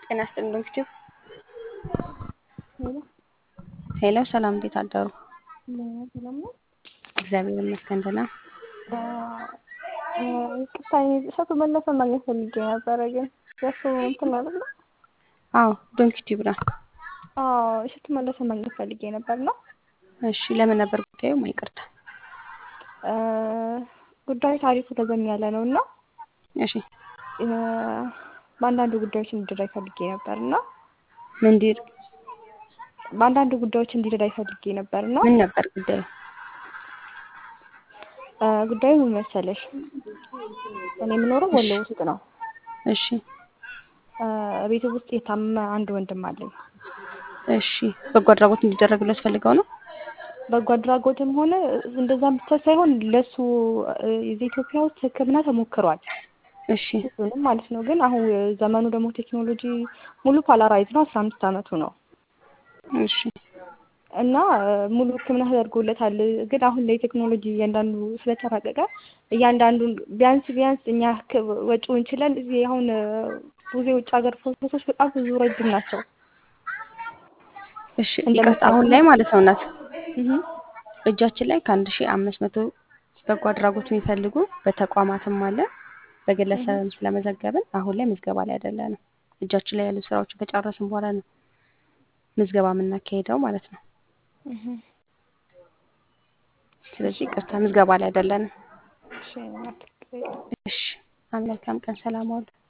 ጤና ይስጥልኝ ዶክተር ሄሎ ሄሎ፣ ሰላም እንዴት አደሩ? እንደምን ሰላም ነው? እግዚአብሔር ይመስገን ደህና። ይቅርታ እሸቱ መለሰ ማግኘት ፈልጌ ነበረ፣ ግን የእሱ እንትን አይደለ? አዎ ዶንኪ ቲዩብ ነው። አዎ እሸቱ መለሰ ማግኘት ፈልጌ ነበር ነው። እሺ ለምን ነበር ጉዳዩ? ይቅርታ። ጉዳዩ ታሪኩ ረዘም ያለ ነው እና እሺ በአንዳንድ ጉዳዮች እንዲረዳኝ ፈልጌ ነበር እና ምንድር በአንዳንድ ጉዳዮች እንዲረዳኝ ፈልጌ ነበር እና ምን ነበር ጉዳዩ? ጉዳዩ ምን መሰለሽ፣ እኔ የምኖረው ወሎ ውስጥ ነው። እሺ ቤት ውስጥ የታመመ አንድ ወንድም አለኝ። እሺ በጎ አድራጎት እንዲደረግለት ፈልገው ነው? በጎ አድራጎትም ሆነ እንደዛም ብቻ ሳይሆን ለሱ እዚህ ኢትዮጵያ ውስጥ ሕክምና ተሞክሯል። እሺ ሁሉንም ማለት ነው። ግን አሁን ዘመኑ ደግሞ ቴክኖሎጂ ሙሉ ፓላራይዝ ነው። አስራ አምስት አመቱ ነው እሺ እና ሙሉ ሕክምና ተደርጎለታል። ግን አሁን ላይ ቴክኖሎጂ እያንዳንዱ ስለተራቀቀ እያንዳንዱን ቢያንስ ቢያንስ እኛ ወጪውን ችለን እዚህ አሁን ብዙ የውጭ ሀገር ፕሮሰሶች በጣም ብዙ ረጅም ናቸው። እሺ ይቅርታ፣ አሁን ላይ ማለት ነው እናት እህ እጃችን ላይ ከአንድ ሺህ አምስት መቶ በጎ አድራጎት የሚፈልጉ በተቋማትም አለ በግለሰብም ስለመዘገብን አሁን ላይ ምዝገባ ላይ አይደለንም። እጃችን ላይ ያሉ ስራዎችን ከጨረስን በኋላ ነው ምዝገባ የምናካሄደው ማለት ነው። እህ ስለዚህ ይቅርታ ምዝገባ ላይ አይደለንም። እሺ እሺ መልካም ቀን፣ ሰላም ዋሉ።